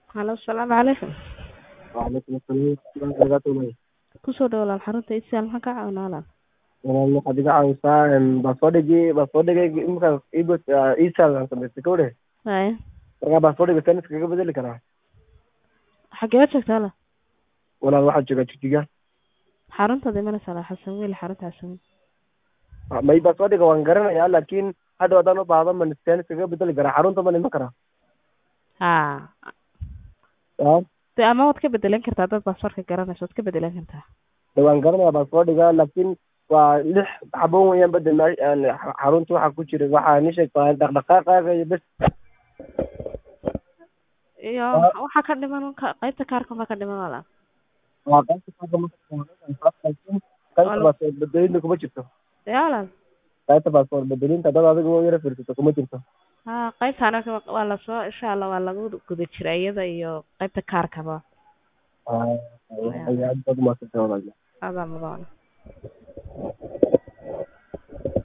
Halo, salaamu calaykum. Waalaikum assalam warahmatullahi wabarakatuh. Kusoo dhawaad walaal xarunta ISL maxaan kaa caawinaa walaal? Walaal waxaad iga caawisaa em, baasaboordigii baasaboordigayga iminkaas iibos iisaal aan samaystay ka wadhe Haye. markaa baasaboordiga saan iskaga bedeli karaa Xageed joogtaa walaal? walaal waxaad joogaa jigjiga Xaruntaada imanaysaa walaal Xasan Weli xarunta Xasan Weli. Ah, may baasaboordiga waan garanayaa laakiin hadhow haddaan u baahdo man saan iskaga bedeli karaa xarunta man iman karaa Haa. yaa De ama waad ka bedelan kartaa dad baasaboorka garanayso waad ka bedelan kartaa. de waan garanayaa baasaboordiga laakiin waa lix xabon weeyaan bedel ma aan xarunta waxaa ku jira waxaa ni sheegtaa dhaqdhaqaaqaaga iyo bes Iyo Ah. waxaa ka dhiman ka- qaybta kaarka ma ka dhiman walaal? waa qaybta kaarka marka qaybta Wal- baasaboor bedelinta kuma jirto Yaa walaal? qaybta baasaboor bedelinta dad adiga u yara fiirsato kuma jirto Haa, qaybtaana ka- waa lasoo insha Allah waa lagu guda jira iyada iyo qaybta kaarkaba. Ah, ayaa aad baad u mahadsantahay walaal Adaa mudan.